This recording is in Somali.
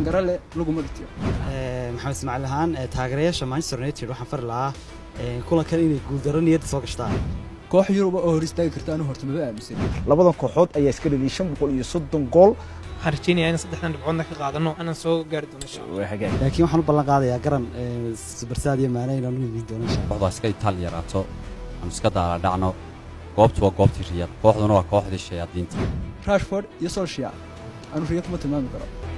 hangara leh laguma dhitiyo maxamed ismaaciil ahaan taageerayaasha manchester united waxaan fari lahaa kulankan inay guuldaro niyadda soo gashtaan koox yuruba oo hor istaagi karta anu horta maba aaminsan labadan kooxood ayaa iska dhaliyay shan boqol iyo soddon gool waxaan rajeynayaa in saddexdan dhibcoodna ka qaadano anaan soo gaari doono insha allah laakiin waxaan u ballan qaadayaa garan barsaad iyo maane inaan u imin doono insha kooxdu iska itaal yaraato aanu iska daaladhacno goobtu waa goobtii riyad kooxduna waa kooxdii shayaadiinta rashford iyo solshia anu riya kuma tilmaami karo